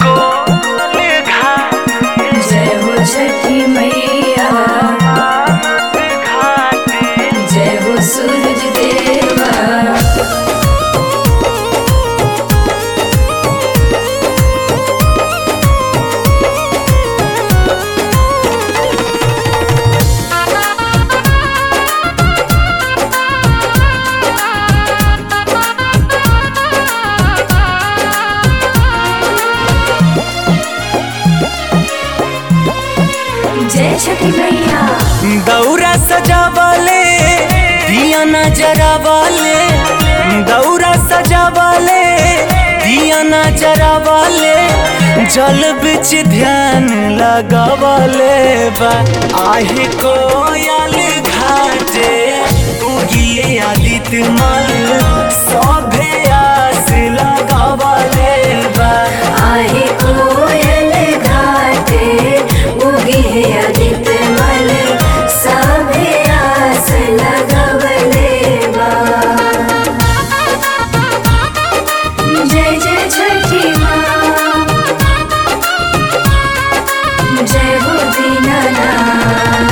जय हो छठी मैया जय हो सूरज देवा जय छठी मैया दौरा सजावले दिया नजरावले दौरा सजावले दिया नजरावले जल बिच ध्यान लगावले बा आहे कोयल घाटे उगिए आदित्य मल सभे आस लगावले बा आहे कोयल घाटे उगी है आदित्य मल सभे आस लगवले बा जय जय छठी माँ जय हो दीनानाथ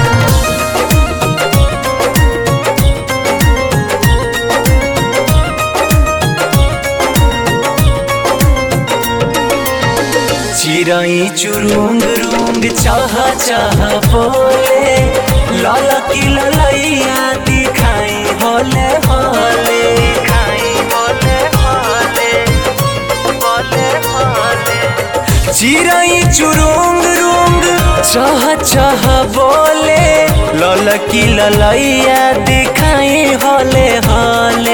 चिराई चुरुंग रुंग चाह चाह बोले लाला की ललैया दिखाई होले होले दिखाई होले होले होले होले चिराई चुरुंग रुंग चाह चाह बोले लाला की ललैया दिखाई होले होले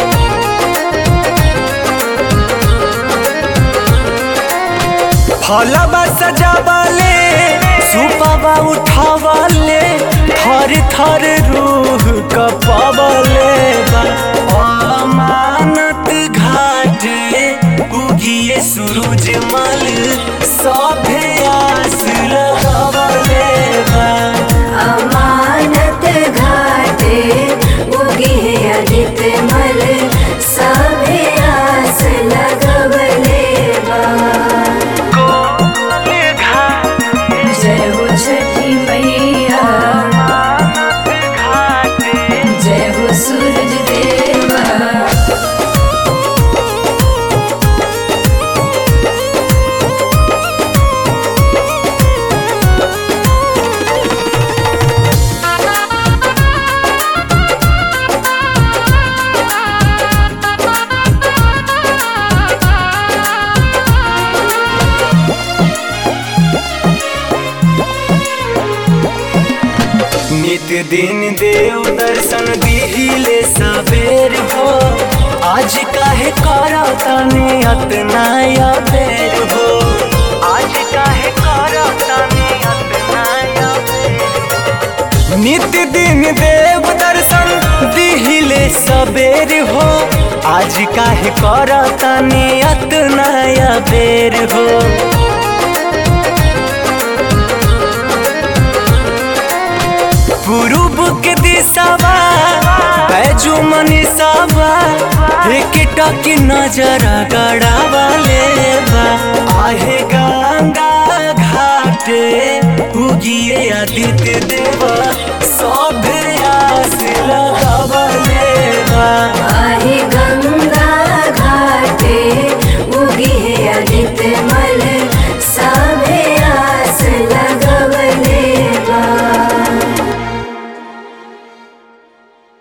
फलबा सजावले सुपबा उठावले थर थर रूह कपवले बा अमानत घाटे उगिए सूरज मल सभे आस लगवले बा अमानत घाटे उगी है आदित्य मल सभे आस लगवले बा जय हो छठी मैया जय हो सूरज देवा नित दिन देव दर्शन दिहिले सवेर हो आज काहे करो तने अतना या बेर हो आज काहे करो तने अतना या बेर नित दिन देव दर्शन दिहिले सवेर हो आज काहे करो तने अतना या बेर हो पूर्व के दिशावा बैजू मनीषावा एक टक नजर गड़ावाले बा आहे गंगा घाटे उगिए आदित्य